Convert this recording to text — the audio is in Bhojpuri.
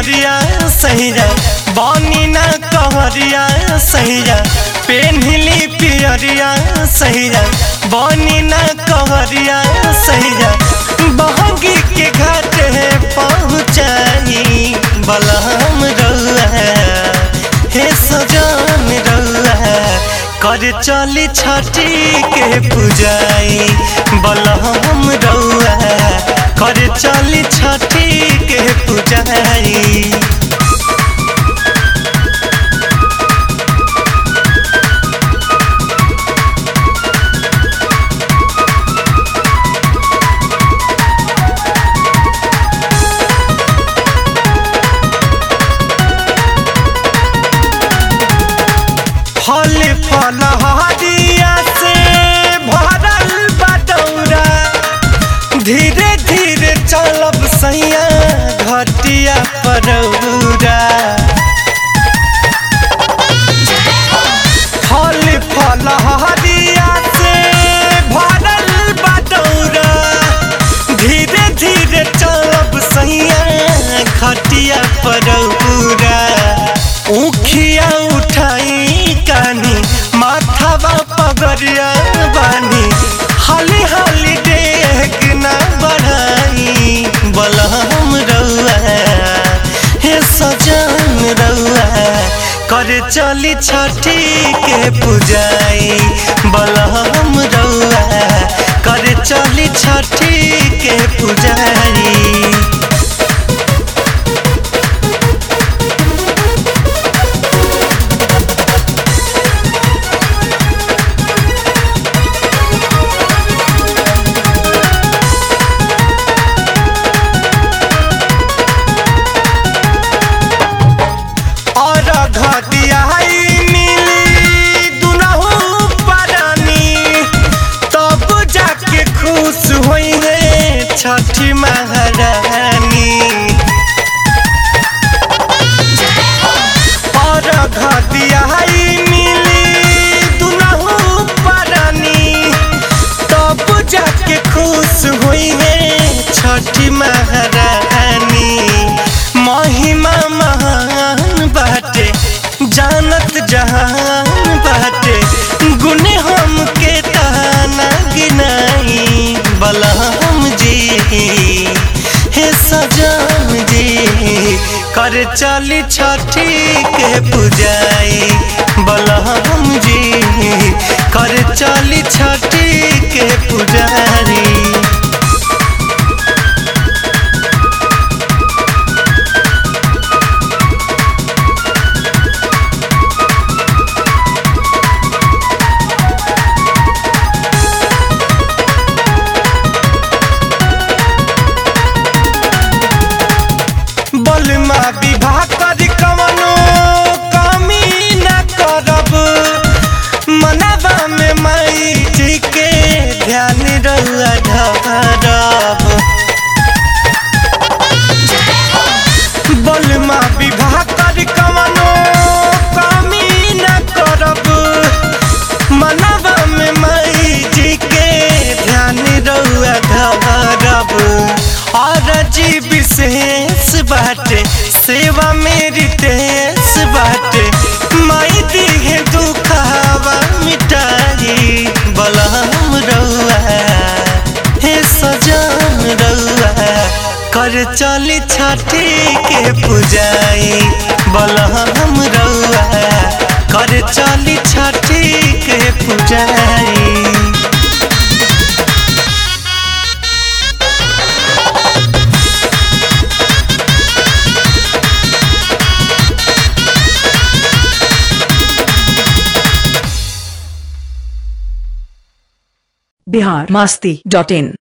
पियरिया सैया बनी ना कहरिया सैया पेन्हली पियरिया सैया बनी ना कहरिया सैया बहगी के घाट पहुँचाई बलहम रउआ हे सजान रउआ कर चली छठी के पूजाई बलहम रउआ कर चली छठी के पूजाई फल फल हरिया से भरल बटौरा धीरे धीरे चलब सैया घटिया परौरा फल फल हरिया से भरल बटौरा धीरे धीरे चलब सैया घटिया परौरा उखिया उठाई कानी माथावा पगरिया बानी हाली हाली डेग ना बढ़ाई बलहम रउआ हे सजन रउआ कर चली छठी के पूजाई बलहम रउआ कर चली छठी के पूजाई और घटिया मिली दुनहु परानी तब जाके खुश होई है छठी महारानी और घटिया मिली दुनहु परानी तब जाके खुश हुई है छठी महारानी महिमा महान बाटे जानत जहान बाटे गुने हम के ताना गिनाई बलहम जी हे सजान जी कर चली छठी के पूजाई बलहम जी कर चली छठी के पुजारी बलमा विवाह कर कवनो कमी न करब मनवा में माई जी के ध्यान रहुआ ढरब बलमा विवाह कर कवनो कमी न करब मनवा में माई जी के ध्यान रहुआ ढरब और जी विशेष बाटे सेवा मेरी तेज बाटे माई दिहे दुखावा मिटाई बलहम रउआ हे सजान रउआ कर चली छठी के पूजाई बलहम रउआ कर चली छठी के पूजाई बिहार मस्ती डॉट इन